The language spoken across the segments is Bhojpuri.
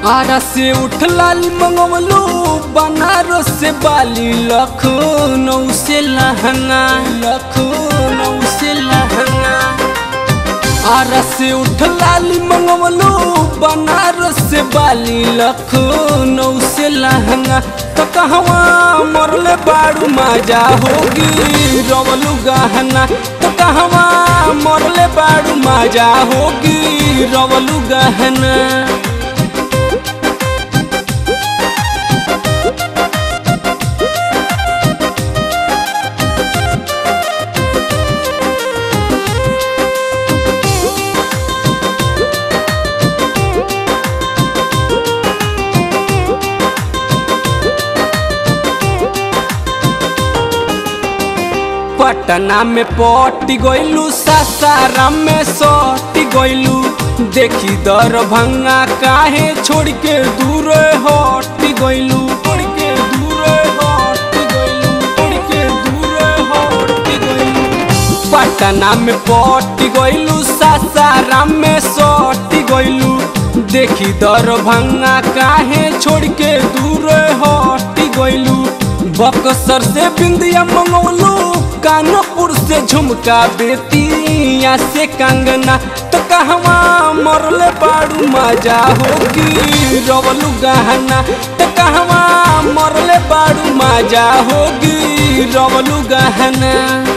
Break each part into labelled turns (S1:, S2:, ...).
S1: आरा से उठलाली मंगवलू बनारस से बाली लखनऊ से लहंगा लखनऊ से लहंगा आरा से उठलाली मंगवलू बनारस से बाली लखनऊ से लहंगा तो कहवा मरले बाड़ू मजा होगी रवलू गहना तो कहवा मरले बाड़ू मजा होगी रवलू गहना पटना में पटी गइलू सासाराम में सटी गइलू देखी दर भंगा काहे छोड़ के दूर हटी गइलू छोड़ के दूर हटी गइलू छोड़ के दूर हटी गइलू पटना में पटी गइलू सासाराम में सटी गइलू देखी दर भंगा काहे छोड़ के दूर हटी गइलू बक्सर से बिंदिया मंगवलू कानपुर से झुमका बेतिया से कंगना तो कहवा मरले बाड़ू मजा होगी रवलू गहना तो कहवा मरले बाड़ू मजा होगी रवलू गहना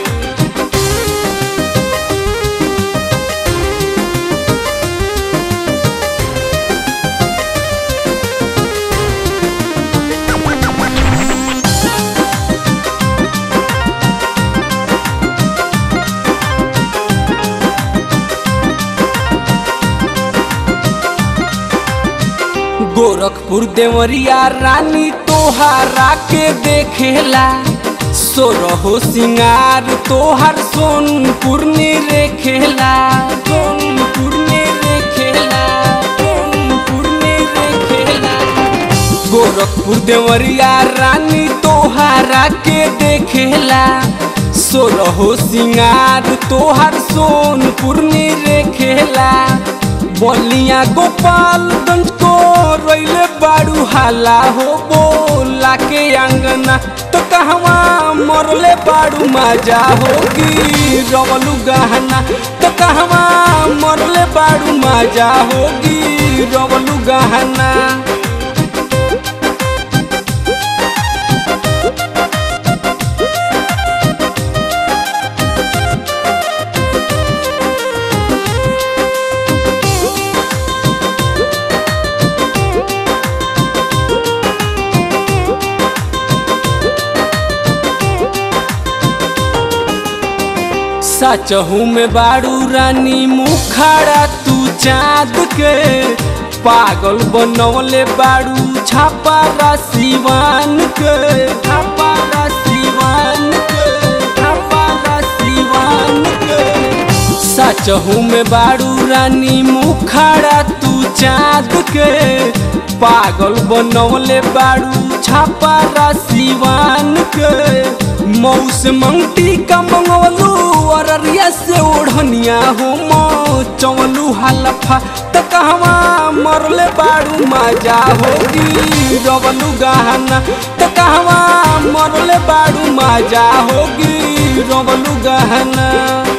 S1: गोरखपुर देवरिया रानी तोहारा के देखेला सोरहो सिंगार तोहार सोनपुर ने रेखेला सोनपुर ने रेखेला सोनपुर ने रेखेला गोरखपुर देवरिया रानी तोहारा के देखेला सोरहो सिंगार तोहार सोनपुर ने रेखेला बलिया गोपालगंज को रोइले बाड़ू हाला हो बोला के अंगना तो कहवा मरले बाड़ू मजा होगी रवलू गहना तो कहवा मरले बाड़ू मजा होगी रवलू गहना सचहू में बाड़ू रानी मुखाड़ा तू चाँद के पागल बनवले बाड़ू छापा सिवान के छापा सिवान के छापा सिवान के सचहू में बाड़ू रानी मुखाड़ा तू चाँद के पागल बनवले बाड़ू छापा सिवान के मौस मंगटी का मंगवलू अररिया से ओढ़निया हो मौ चवलू हलफा त कहवा मरले बाड़ू मजा होगी रवलू गहना त कहवा मरले बाड़ू मजा होगी रवलू गहना